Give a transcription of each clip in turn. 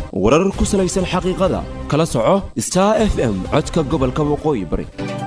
warar ku salaysan xaqiiqada kala soco star f m codka gobolka waqooyi bari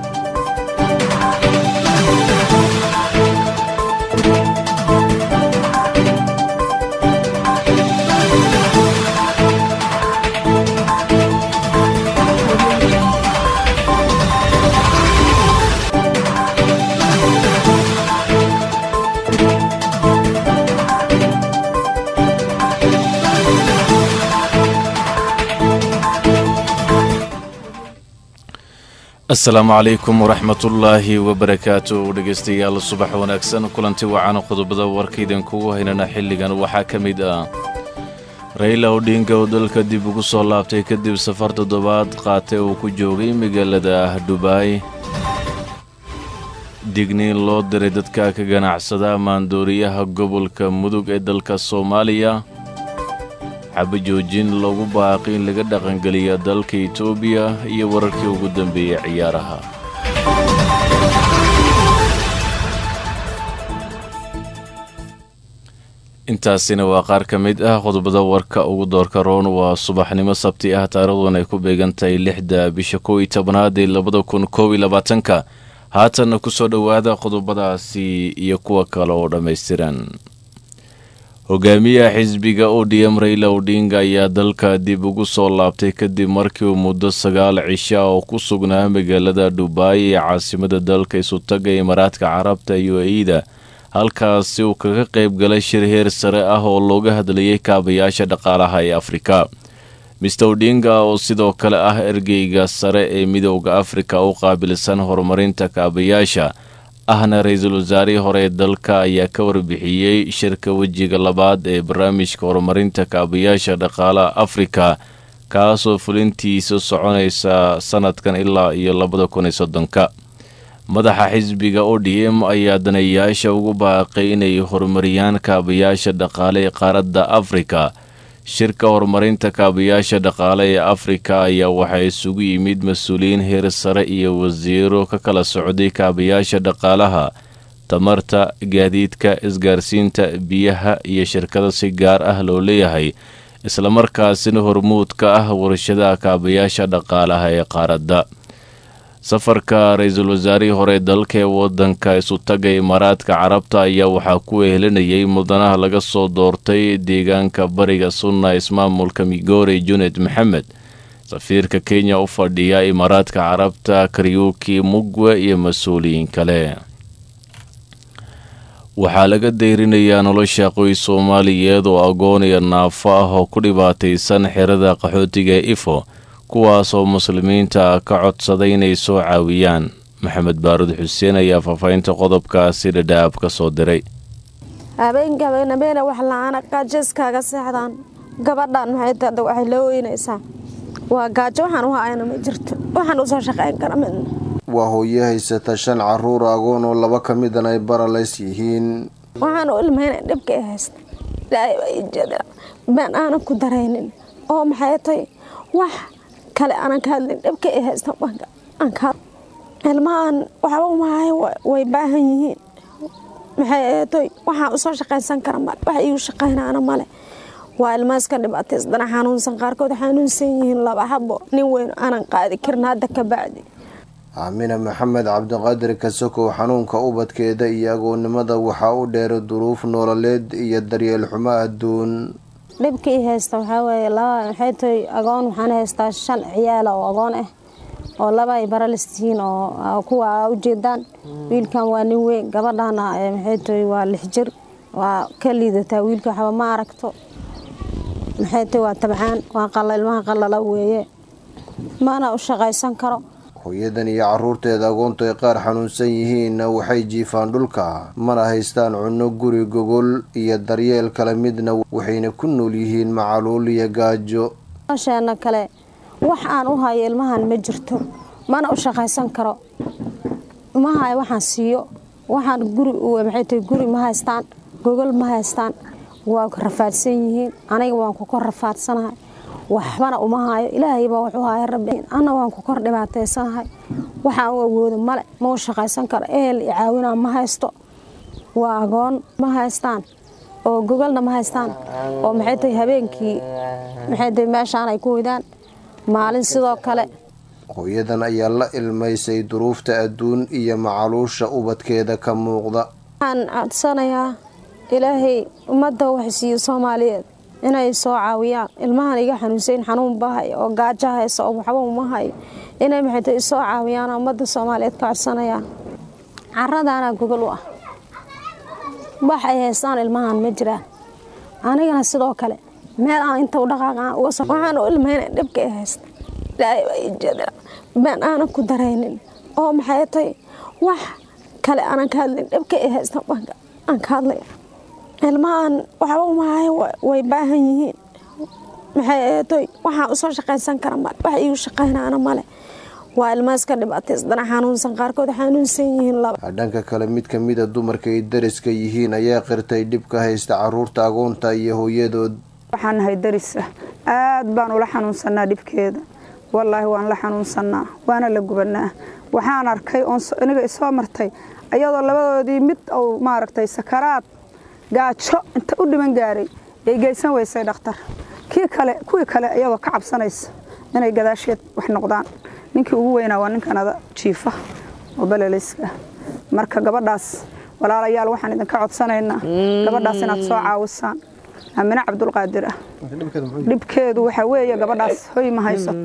asalaamu calaykum waraxmatullaahi wabarakaatu dhegaystayaal subax wanaagsan kulanti wacan qodobada warka idinkugu haynana xilligan waxaa ka mid ah rayla odhinga oo dalka dib ugu soo laabtay kadib safar toddobaad qaatay uu ku joogay magaalada dubaay digniin loo diray dadka ka ganacsada maandooriyaha gobolka mudug ee dalka soomaaliya xabajoojin loogu baaqi in laga dhaqangeliya dalka etoobiya iyo wararkii ugu dambeeyey ciyaaraha intaasina waa qaar ka mid ah qodobada warka ugu doorka roon waa subaxnimo sabti ah taarikhdan ay ku beegan tahay lixda bisha kow iyo tobnaad ee labada kun koob iyo labaatanka haatanna ku soo dhowaada qodobadaasi iyo kuwa kale oo dhammaystiran hogaamiyaha xisbiga odm rayla odhinga ayaa dalka dib ugu soo laabtay kadib markii uu muddo sagaal cisha oo ku sugnaa magaalada dhubaay ee caasimada dalka isutaga imaaraadka carabta iyo e-da halkaasi uu kaga qayb galay shir heer sare ah oo looga hadlayay kaabayaasha dhaqaalaha ee afrika mister odhinga oo sidoo kale ah ergeyga sare ee midooda afrika u qaabilsan horumarinta kaabayaasha ahna ra-iisul wasaarihii hore ee dalka ayaa ka warbixiyey shirka wejiga labaad ee barnaamijka horumarinta kaabayaasha dhaqaalaha afrika kaasoo fulintiisa soconaysa sanadkan ilaa iyo labada kun iyo soddonka madaxa xisbiga odm ayaa danayaasha ugu baaqay inay horumariyaan kaabayaasha dhaqaale ee qaaradda afrika shirka horumarinta kaabayaasha dhaqaale ee afrika ayaa waxaa isugu yimid mas-uuliyiin heer sare iyo wasiiro ka kala socday kaabayaasha dhaqaalaha tamarta gaadiidka isgaarsiinta biyaha iyo shirkada si gaar ah loo leeyahay islamarkaasina hormuud ka ah warshadaha kaabayaasha dhaqaalaha ee qaaradda safarka ra-iisul wasaarihii hore dalka ee wadanka isutaga imaaraadka carabta ayaa waxaa ku wehelinayay mudanaha laga soo doortay deegaanka bariga sunna ismaamulka migore junet maxamed safiirka kenya u fadhiya imaaraadka carabta karyuki mugwe iyo mas-uuliyiin kale waxaa laga dayrinayaa nolosha qoys soomaaliyeed oo agoon iyo naafo ah oo ku dhibaataysan xerada qaxootiga ee ifo kuwaasoo muslimiinta ka codsaday inay soo caawiyaan maxamed baarud xuseen ayaa faahfaahinta qodobkaasi dhadhaab ka soo diray habeenka habeenabeena wax la-aana gaajayskaaga seexdaan gabadhan maxay taada waxay la weynaysaa waa gaajo waxaan u hayna ma jirto waxaan usoo shaqayn kara midna waa hooyo haysata shan caruur agoon oo laba ka midan ay baralays yihiin waxaan u ilmayna dhibka i haysta ilaahay baa ii jeeda been aanan ku daraynin oo maxay tay wax kale aanan ka hadlin dhibka i haysta ilmahan waxba umahayo way baahan yihiin maxay eetoy waxaan usoo shaqaysan kara male wax iigu shaqaynaana male waa ilmaaska dhibaataysdana xanuunsan qaarkood xanuunsan yihiin laba habo nin weyn aanan qaadi karin hadda ka bacdi aamina maxamed cabdiqaadir kasokow xanuunka ubadkeeda iyo agoonnimada waxaa u dheeray duruuf nololeed iyo daryeel xumo adduun dhibka ii haysta waxaa weeye laba maxay tahay agoon waxaan haystaa shan ciyaala oo agoon ah oo laba ay baralis yihiin oo kuwa aa ujeedaan wiilkan waa nin weyn gabadhana maxay tahay waa lix jir waa ka liidataa wiilka waxba ma aragto maxay tahay waa tabcaan waa qalla ilmaha qallala weeye mana u shaqaysan karo hooyadan iyo caruurteeda agoontu ay qaar xanuunsan yihiinna waxay jiifaan dhulka mana haystaan cunno guri gogol iyo daryeel kale midna waxayna ku nool yihiin macaluul iyo gaajo nolosheena kale wax aan u hayo ilmahan ma jirto mana u shaqaysan karo ma hayo waxaan siiyo waxaan guri maxay tahay guri ma haystaan gogol ma haystaan waa rafaadsan yihiin aniga waan ku kor rafaadsanahay waxbana uma haayo ilaahayba wuxuu haya rabbi anna waan ku kor dhibaataysanahay waxaan u awoodo male ma u shaqaysan karo ehel i caawinaa ma haysto waa agoon ma haystaan oo gogolna ma haystaan oo maxay tahay habeenkii maxay tahay meeshaan ay ku hoydaan maalin sidoo kale hooyadan ayaa la ilmaysay duruufta adduun iyo macaluusha ubadkeeda ka muuqda waxaan codsanayaa ilaahay ummadda waxsiiyo soomaaliyeed inay soo caawiyaan ilmahan iga xanuunsayn xanuun bahay oo gaajo haysa oo waxba uma hayo inay maxay tahay soo caawiyaan ummadda soomaaliyeed ka codsanayaan caradaanaa gogol u ah wax ay haystaan ilmahan ma jiraan anigana sidoo kale meel aan inta u dhaqaaqaan uga so waxaan u ilmayna dhibka ay haysta ilaahay baa ii jeedina been aanan ku daraynin oo maxay tahay wax kale aanan ka hadlayn dhibka ay haystaan aan ka hadlaya ilmahan waxba uma hayo way baahan yihiin maxay tahay waxaan usoo shaqaysan kara male wax iigu shaqaynaana male waa ilma iska dhibaataysdana xanuunsan qaarkood xanuunsan yihiin laba dhanka kale mid ka mida dumarka ay dariska yihiin ayaa qirtay dhibka haysta caruurta agoonta iyo hooyadood waxaan nahay daris ah aad baan ula xanuunsanaa dhibkeeda wallaahi waan la xanuunsanaa waana la gubanaa waxaan arkay iniga isoo martay ayadoo labadoodii mid uu maaragtay sakaraad gaajo inta u dhiman gaaray ay geysan weysay dhakhtar kii kale kuwii kale iyadoo ka cabsanaysa inay gadaasheed wax noqdaan ninkii ugu weynaa waa ninkanada jiifa oo balelayska ah marka gabadhaas walaalayaal waxaan idinka codsanaynaa gabadhaas inaad soo caawisaan aamine cabdulqaadir ah dhibkeedu waxaa weeye gabadhaas hoy ma haysato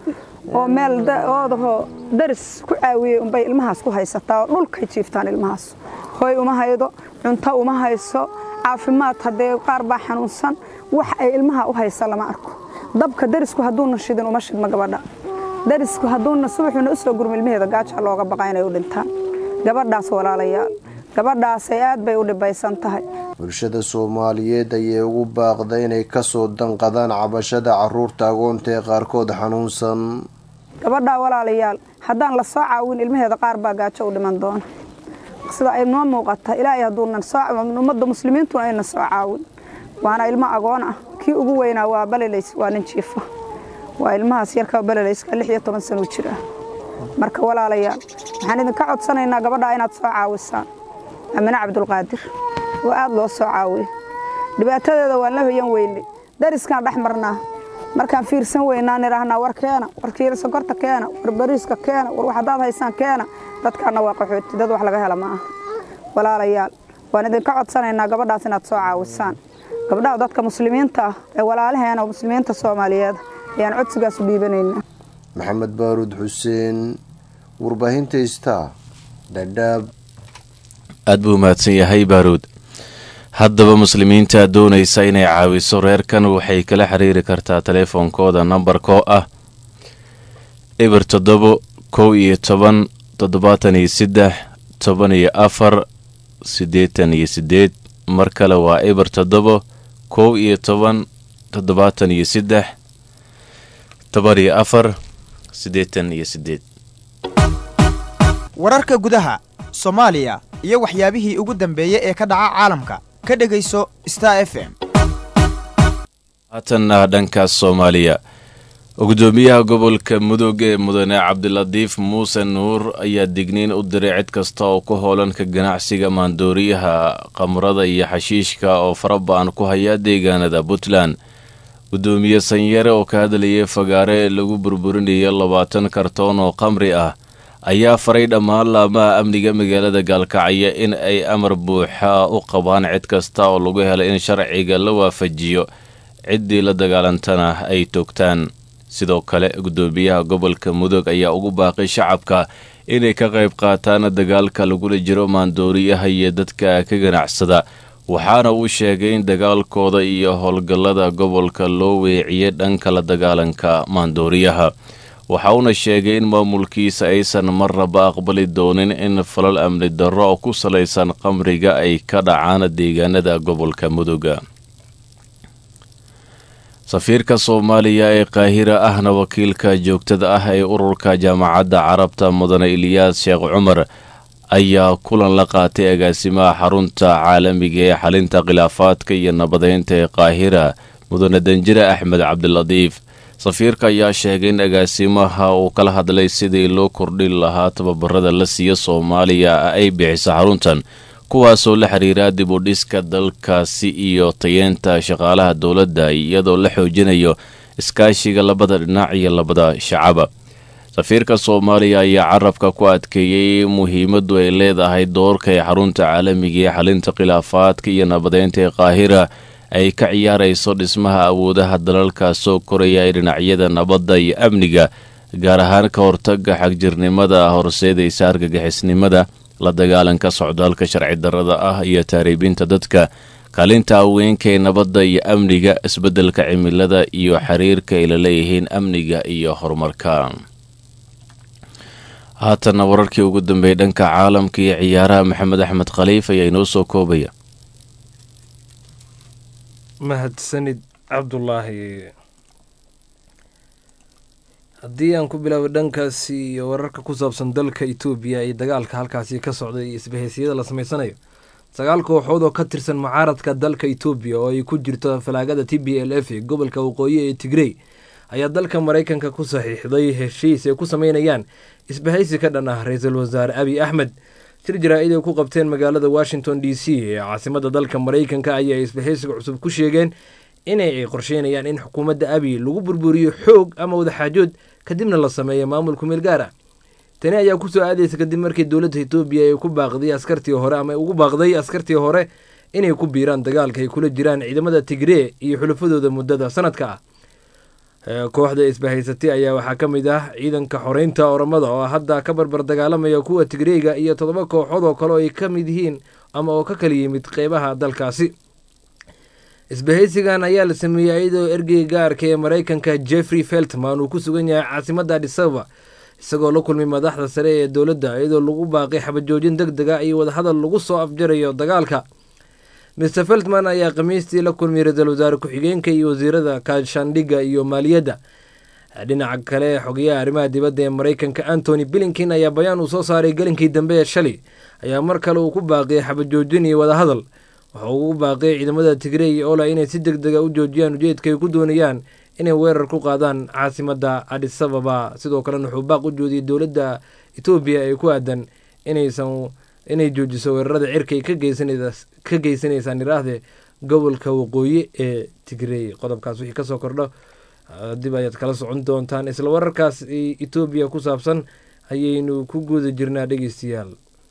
oo meel oodahoo daris ku caawiyey unbay ilmahaas ku haysataa oo dhulkay jiiftaan ilmahaas hoy uma haydo cunto uma hayso caafimaad haddee qaar baa xanuunsan wax ay ilmaha u haysa lama arko dabka darisku hadduuna shidin uma shidma gabadha darisku hadduuna subaxuuna u soo gurma ilmaheeda gaaja looga baqa inay u dhintaan gabadhaas walaalayaal gabadhaasay aad bay u dhibaysan tahay bulshada soomaaliyeed ayay ugu baaqda inay kasoo danqadaan cabashada caruurta agoonta ee qaarkood xanuunsan gabadhaa walaalayaal haddaan la soo caawin ilmaheeda qaar baa gaajo u dhiman doona sida ay noo muuqata ilaahay hadduunan ummadda muslimiintuna ayna soo caawin waana ilmo agoon ah kii ugu weynaa waa balelays waa nin jiifa waa ilmahaas yarka balelayska lix iyo toban sano jir ah marka walaalayaal waxaan idinka codsanaynaa gabadhaa inaad soo caawisaan amine cabdulqaadir oo aad loo soo caawiyo dhibaatadeeda waan la hoyan weynay dariskaan dhex marnaa markaan fiirsan weynaan idhaahnaa war keena war kiila sonkorta keena war bariiska keena war wax haddaad haysaan keena dadkaana waa qaxooti dad wax laga hela ma aha walaalayaal waan idinka codsanaynaa gabadhaas inaad soo caawisaan gabdhaha dadka muslimiinta ah ee walaalaheena oo muslimiinta soomaaliyeed ayaan codsigaas u dhiibanaynaa maxamed baaruud xuseen warbaahinta star dhadhaab aad buu mahadsan yahay baaruud haddaba muslimiinta doonaysa inay caawiso reerkan waxay kala xiriiri kartaa teleefoonkooda nambarkoo ah eber toddobo kow iyo toban toddobaatan iyo saddex toban iyo afar siddeetan iyo siddeed mar kale waa eber toddobo kow iyo toban toddobaatan iyo saddex toban iyo afar siddeetan iyo siddeed wararka gudaha soomaaliya iyo waxyaabihii ugu dambeeyey ee ka dhaca caalamka ka dhegayso star f m haatanna dhankaas soomaaliya gudoomiyaha gobolka mudug ee mudane cabdilatiif muuse nuur ayaa digniin u diray cid kasta oo ku hoolan ka ganacsiga maandooriyaha khamrada iyo xashiishka oo faraba-an ku haya deegaanada puntland gudoomiye sanyare oo ka hadlayay fagaare lagu burburinaya labaatan kartoon oo khamri ah ayaa faray dhammaan laamaha amniga magaalada gaalkacyo in ay amar buuxa u qabaan cid kasta oo lagu helay in sharciga la waafajiyo ciddii la dagaalantana ay toogtaan sidoo kale gudoomiyaha gobolka mudug ayaa ugu baaqay shacabka inay ka qayb qaataan dagaalka lagula jiro maandooriyaha iyo dadka ka ganacsada waxaana uu sheegay in dagaalkooda iyo howlgallada gobolka loo weeciyay dhanka la dagaalanka maandooriyaha waxa uuna sheegay in maamulkiisa aysan marnaba aqbali doonin in falal amni darro oo ku salaysan qamriga ay ka dhacaan deegaanada gobolka muduga safiirka soomaaliya ee qaahira ahna wakiilka joogtada ah ee ururka jaamacadda carabta mudane iliyaas sheekh cumar ayaa kulan la qaatay agaasimaha xarunta caalamiga ee xalinta khilaafaadka iyo nabadeynta ee qaahira mudane danjire axmed cabdilatiif safiirka ayaa sheegay in agaasimaha uu kala hadlay sidii loo kordhin lahaa tababarada la siiya soomaaliya ay bixiso xaruntan kuwaasoo la xiriira dib u dhiska dalkaasi iyo tayeenta shaqaalaha dowladda iyadoo la xoojinayo iskaashiga labada dhinac iyo labada shacaba safiirka soomaaliya ayaa carabka ku adkeeyey muhiimaddu ay leedahay doorka ee xarunta caalamiga ee xalinta khilaafaadka iyo nabadeynta ee qaahira ay ka ciyaarayso dhismaha awoodaha dalalka soo koraya ee dhinacyada nabadda iyo amniga gaar ahaan ka hortaga xagjirnimada horseedaysa argagixisnimada la dagaalanka socdaalka sharci darrada ah iyo taariibinta dadka kaalinta haweenka ee nabadda iyo amniga isbeddelka cimilada iyo xiriirka ay la leeyihiin amniga iyo horumarka haatanna wararkii ugu dambeeyey dhanka caalamka iyo ciyaaraha maxamed axmed khaliif ayaa inoo soo koobaya mahadsanid cabdulaahi haddii aan ku bilaabo dhankaasi iyo wararka ku saabsan dalka etoobiya iyo dagaalka halkaasi ka socday iyo isbahaysyada la samaysanayo sagaal kooxood oo ka tirsan mucaaradka dalka etoobiya oo ay ku jirto falaagada t b l f ee gobolka waqooyi ee tigrey ayaa dalka maraykanka ku saxiixday heshiis ay ku sameynayaan isbahaysi ka dhan ah ra-iisul wasaare abiy axmed shir jaraa-id ay ku qabteen magaalada washington d c ee caasimada dalka maraykanka ayaa isbahaysiga cusub ku sheegeen inay ay qorsheynayaan in xukuumadda abiy lagu burburiyo xoog ama wadaxaajood kadibna la sameeyo maamul kumeel gaar ah tani ayaa kusoo aadaysa kadib markii dowladda etoobiya ay ku baaqday askartii hore ama ugu baaqday askartii hore inay ku biiraan dagaalka ay kula jiraan ciidamada tigree iyo xulafadooda muddada sanadka ah kooxda isbahaysatay ayaa waxaa ka mid ah ciidanka xoreynta oramada oo hadda ka barbar dagaalamaya kuwa tigreega iyo toddoba kooxood oo kale oo ay ka mid yihiin ama oo ka kala yimid qeybaha dalkaasi isbahaysigan ayaa la sameeyey iyadoo ergeyga gaarka ee maraykanka jeffrey feltman uu ku sugan yahay caasimadda adisababa isagoo la kulmay madaxda sare ee dowladda iyadoo lagu baaqay xabajoojin deg dega iyo wadahadal lagu soo afjarayo dagaalka mr feltman ayaa khamiistii la kulmay ra-iisul wasaare ku-xigeenka iyo wasiirada kaashandhigga iyo maaliyadda dhinaca kale xogeyaha arrimaha dibadda ee maraykanka antony blinkin ayaa bayaan uu soo saaray gelinkii dambe ee shalay ayaa mar kale uu ku baaqiyay xabajoojin iyo wadahadal waxa uu ugu baaqiyay ciidamada tigrey iyo ola inay si deg dega u joojiyaan ujeedka ay ku doonayaan inay weerar ku qaadaan caasimadda adisababa sidoo kalena wuxuu baaq u joodiyey dowladda etoobiya ee ku aadan inaysan inay joojiso weerarada cirkay ka geysanaysaan iraahde gobolka waqooyi ee tigrey qodobkaas wixii kasoo kordho dib ayaad kala socon doontaan isla wararkaas etoobiya ku saabsan ayaynu ku guda jirnaa dhegeystayaal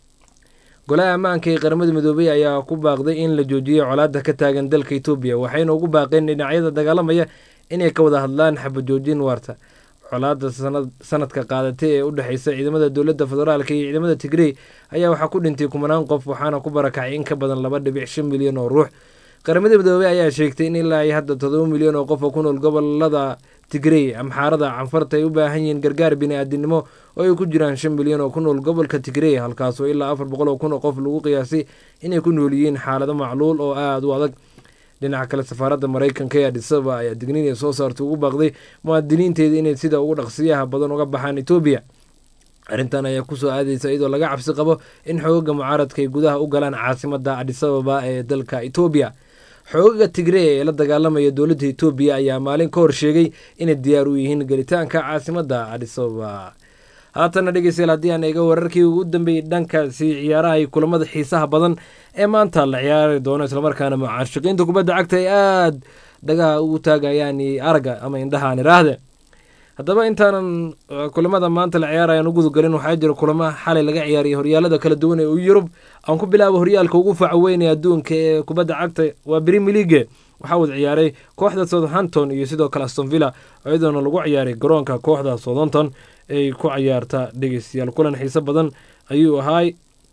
golaha ammaanka ee qaramada midoobey ayaa ku baaqday in la joojiyo colaadda ka taagan dalka etoobiya waxayna ugu baaqeen dhinacyada dagaalamaya inay ka wada hadlaan xabajoojin waarta colaadda sanadka qaadatay ee u dhexeysa ciidamada dowladda federaalk iyo ciidamada tigrey ayaa waxaa ku dhintay kumanaan qof waxaana ku barakacay in ka badan laba dhibic shan milyan oo ruux qaramada midoobey ayaa sheegtay in ilaa hadda todoba milyan oo qof oo ku nool gobolada tigrey amxaarada canfarta ay u baahan yihiin gargaar bini-aadinimo oo ay ku jiraan shan milyan oo ku nool gobolka tigrey halkaasoo ilaa afar boqol oo kun oo qof lagu qiyaasay inay ku nool yihiin xaalado macluul oo aada u adag dhinaca kale safaaradda maraykanka ee adisaba ayaa digniin ay soo saartay ugu baaqday muwaadiniinteeda inay sida ugu dhaqsiyaha badan uga baxaan etoobiya arrintan ayaa kusoo aadaysa iyadoo laga cabsi qabo in xoogaga mucaaradka ay gudaha u galaan caasimadda adisababa ee dalka etoobiya xoogaga tigree ee la dagaalamaya dowladda etoobiya ayaa maalin ka hor sheegay inay diyaar u yihiin gelitaanka caasimadda adisababa haatana dhegeystayaal haddii aan eega wararkii ugu dambeeyey dhankaasi ciyaaraha iyo kulamada xiisaha badan ee maanta la ciyaari doono islamarkaana mucaashiqiinta kubadda cagta ay aada dhagaha ugu taagayaan aragga ama indhahaan iraahde haddaba intaanan kulamada maanta la ciyaarayaan u gudagalin waxaa jira kulamo xalay laga ciyaariyay horyaalada kala duwan ee yurub aan ku bilaabo horyaalka ugu faca weynee adduunka ee kubadda cagta waa brimi league waxaa wada ciyaaray kooxda southampton iyo sidoo kale astonvilla iyadoona lagu ciyaaray garoonka kooxda southampton ay ku ciyaarta dhegeystayaal kulan xiise badan ayuu ahaay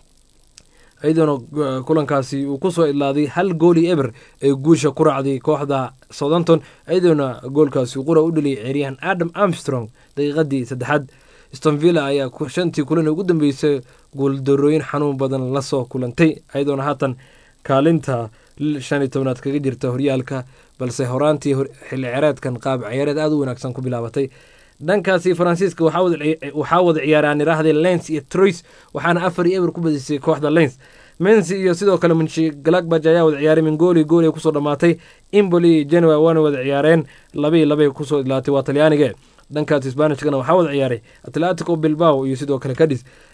iyadoona kulankaasi uu kusoo idlaaday hal gooli eber ee guusha ku raacday kooxda southampton iyadoona goolkaasi qura u dhaliyay ciyaaryahan adam armstrong daqiiqadii saddexaad stonvilla ayaa shantii kulan ugu dambeysay guuldarooyin xanuun badan lasoo kulantay iyadoona haatan kaalinta shan iyo tobnaad kaga jirta horyaalka balse horaantii xilli ciyaareedkan qaab ciyaareed aada u wanaagsan ku bilaabatay dhankaasi faransiiska waxaa wada ciyaaraan iraahday lens iyo troys waxaana afar iyo eber ku badisay kooxda lens mensi iyo sidoo kale munshi galakbaj ayaa wada ciyaaray min gooli gooli kusoo dhammaatay imboli iyo genua waana wada ciyaareen labii labay kusoo idlaatay waa talyaaniga dhankaas sbanishkana waxaa wada ciyaaray atletico bilbao iyo sidoo kale cadis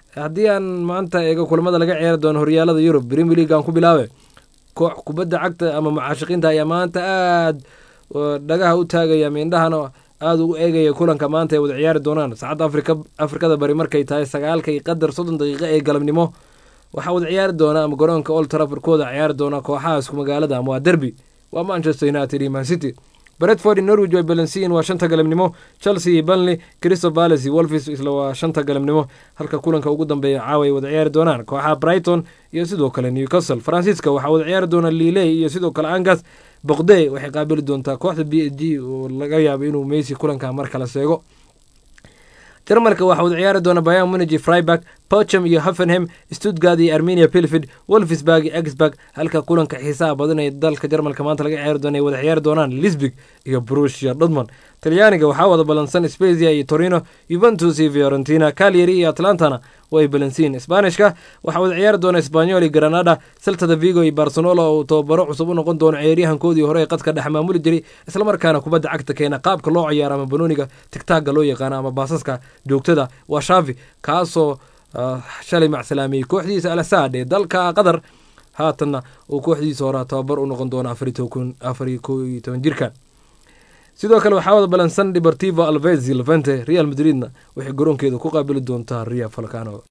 haddii aan maanta eego kulamada laga ciyaari doono horyaalada yurub premier league aan ku bilaabe koox kubadda cagta ama mucaashiqiinta ayaa maanta aada dhagaha u taagaya miindhahana aada ugu eegaya kulanka maanta ay wada ciyaari doonaan saacadda afrika afrikada bari markay tahay sagaalka iyo qadar soddon daqiiqo ee galabnimo waxaa wada ciyaari doona ama garoonka old trafford ku wada ciyaari doona kooxaha isku magaalada ama waa derby waa manchester united iyo man city bredford iyo norwich way balansiyin waa shanta galabnimo chelsea iyo bunley crystal palace iyo wolfis isla waa shanta galabnimo halka kulanka ugu dambeeya caawa ay wada ciyaari doonaan kooxaha brighton iyo sidoo kale newcastle francisca waxaa wada ciyaari doona liley iyo sidoo kale angas boqde waxay qaabili doontaa kooxda b s g oo laga yaabo inuu messi kulanka mar kale seego jarmalka waxaa wada ciyaari doona bayan munigi freiburg pocham iyo hoffenham stuttgard iyo armenia pilfid wolfsburg iyo exburg halka kulanka xiisaha badan ee dalka jarmalka maanta laga ciyaari doona ay wada ciyaari doonaan lisbig iyo brusia dortmund talyaaniga waxaa wada balansan spezia iyo torino juventus iyo fiorentina calyari iyo atlantana way balansiin sbanishka waxaa wada ciyaari doona sbanyol iyo granada celtada vigo iyo barcelona oo tababaro cusub u noqon doono ciyaaryahankoodii hore ee qadka dhex maamuli jiray islamarkaana kubadda cagta keena qaabka loo ciyaaro ama banooniga tigtaaga loo yaqaano ama baasaska joogtada waa shavi kaasoo shalay macsalaameeyey kooxdiisa alasaad ee dalka qatar haatanna uu kooxdiisa hore tababar u noqon doono afar iyo ko iyo toban jirka sidoo kale waxaa wada balansan deportivo alvezi levente real madridna waxay garoonkeeda ku qaabili doontaa ria falcano